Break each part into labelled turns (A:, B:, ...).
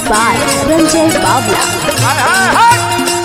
A: by Ranjay Bavla.
B: हाय हाय हाय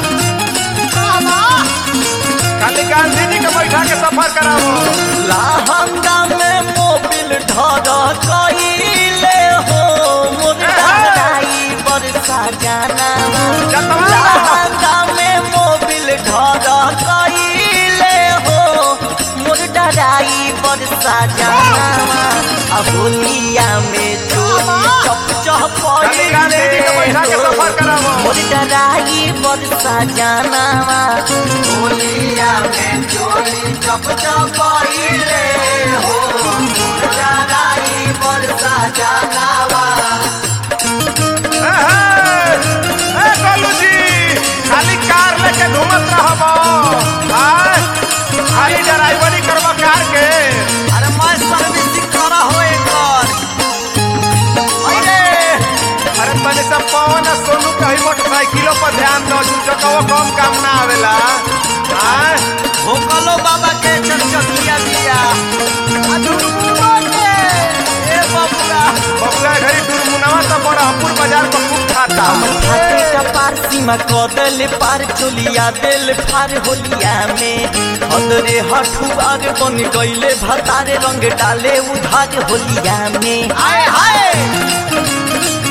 B: खाली गांधी जी के बैठा के सफर करावो
C: लहंगा में मोबिल ढर कइले हो मुर्दाई बरसा जाना
B: जतवा
C: लहंगा में मोबिल ढर कइले हो मुर्दाई बरसा जाना अबोलिया में चोरी चप चप
B: खाली गांधी जी के बैठा के सफर करावो
C: मुर्दाई बरसा जाना होलिया में चोरी चप चप कइले हो मुर्दाई बरसा जाना
B: ए, हे, ए, गोलू जी खाली कार लेके घूमत रहबो हाय खाली ड्राइवरी करबो कार के
C: अरे मैं सर्विसिंग करा हो एकर अरे
B: अरे तने सब पवन आ सोनू कहीं मोटरसाइकिलों पर ध्यान दो दू चकवा कम काम ना आवेला हाय
C: भोकलो बाबा के चरचटिया दिया अदुरुमोटे ए बबुआ
B: बबुआ घरी दुर्मुनवा तो बड़हपुर बाजार पर खूब खाता
C: हाथे का पार सीमा कदल पार चोलिया दिल फार होलिया में हदरे हठुआर बन गईले भतारे रंग डाले उधार होलिया में आए हाय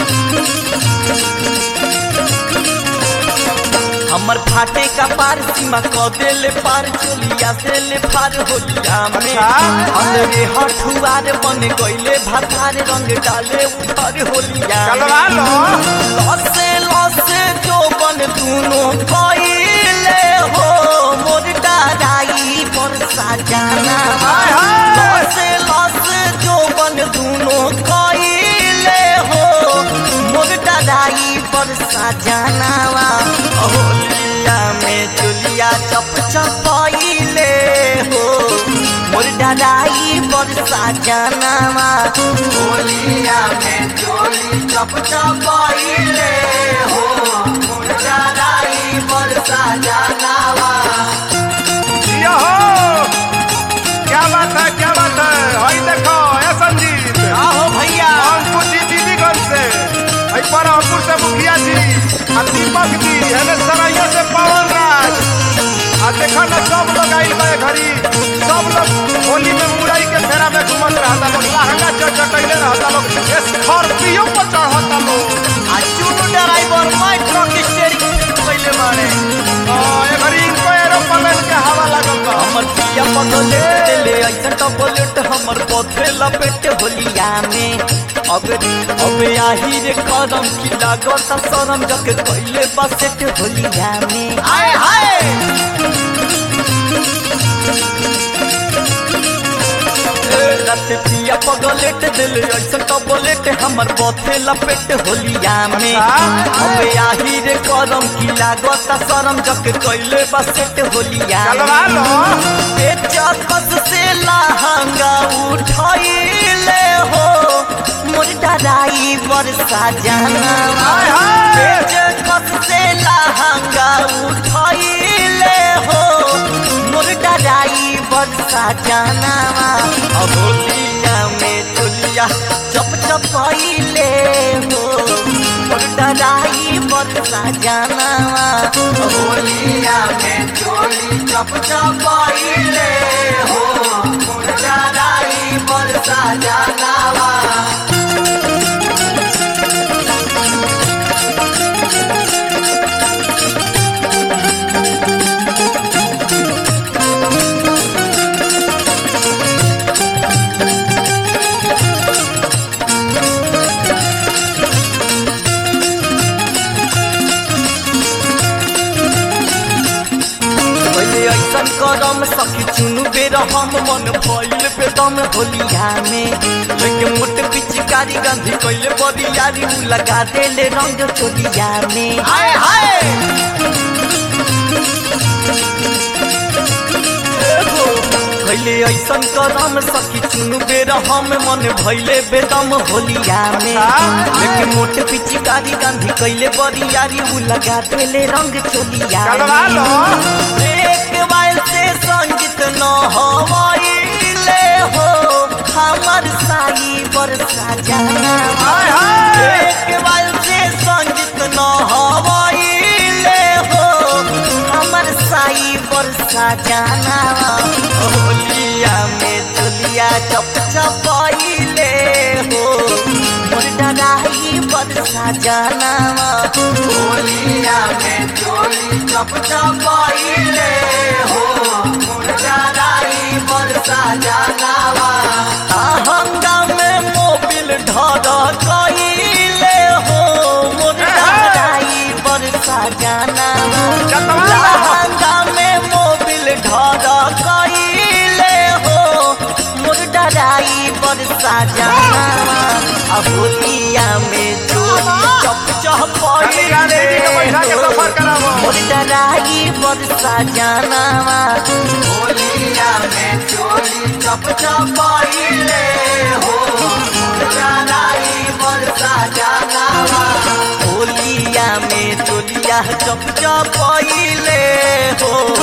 C: हमर फाटे का पार सीमा कदेले पार चोलिया से ले पार होलिया में
B: अच्छा।
C: हदरे हठुआर बन गईले भतारे रंग डाले उधार होलिया में
B: चलवा लो
C: लसे लसे जोबन दुनो कइले हो मोर डाराई पर साजाना
B: हाय हाय।
C: लसे लसे जोबन दुनो कइले हो मोर डाराई पर साजाना होलिया में चुलिया चप चपइले हो मोर डाराई पर साजाना होलिया में चोली चप चपइले हो मोर डाराई पर साजाना
B: ये हो क्या बात है क्या बात है हई देखो ए संजीत
C: आहो भैया
B: अंकुर जी दीदीगंज से हई बड़हपुर से मुखिया जी आ दीपक जी हेने सरैया से पवन राज आ देखो ना सब लोग आइल बा ए घरी सब लोग होली में मुरई के फेरा में घूमत रहता लोग लहंगा चढ़ चटैले रहता लोग स्कॉर्पियो पर चढ़ता लोग
C: आ चुनु ड्राइवर मैं ट्रक स्टीयरिंग पहले मारे
B: आ, ए घरी इनको एरोप्लेन के हवा लागल बा
C: हमर पिया पगले देले ऐसा टबलेट हमर पथे लपेट होलिया में अब अब आही रे कदम की लागत शरम जक कइले बसेट होलिया में आए हाय रत पिया पगलेट दिल ऐसा टबलेट हमर पथे लपेट होलिया में
B: अच्छा।
C: अब आही रे कदम की लागत शरम जक कइले बसेट होलिया में
B: चलवा लो
C: चकस से लहंगा उठैले हो मोर डराई बरसा जाना
B: हाय हाय।
C: चकस से लहंगा उठैले हो मोर डराई बरसा जाना अहोलिया में चुलिया चप चपैले हो मोर डराई बरसा जाना होलिया में चोली चप चपैले हो मोर डराई बरसा जाना पहिले ऐसन करम सखी चुनु बेर हम मन भइल बेदम होलिया में लेके मोट पिचकारी गंधी कइले बरियारी उ लगा देले रंग चोलिया में हाय हाय पहिले ऐसन करम सखी चुनु बेर हम मन भइले बेदम होलिया में
B: अच्छा।
C: लेके मोट पिचकारी गंधी कइले बरियारी उ लगा देले रंग चोलिया
B: चलवा लो
C: एक बार से संगीत न हवाइले हो हमर साई बरसा जाना
B: हाय हाय।
C: एक बार से संगीत सजानावा होलिया में चोलिया चप चपैले हो मोर डराई बर सजानावा होलिया में चोली चप चपैले हो मोर डराई बर सजानावा आहंगा में मोबिल ढर कइले हो मोर डराई बर सजानावा
B: जतवा
C: लहंगा में मोबिल ढर कइले हो मोर डराई बर सजानावा आ होलिया में चोली चप
B: खाली गाने जी के बैठा के सफर करावो
C: मोर डराई बर सजानावा होलिया में चोली चप चपैले हो मोर डराई बर सजानावा होलिया में चोलिया चप चपैले हो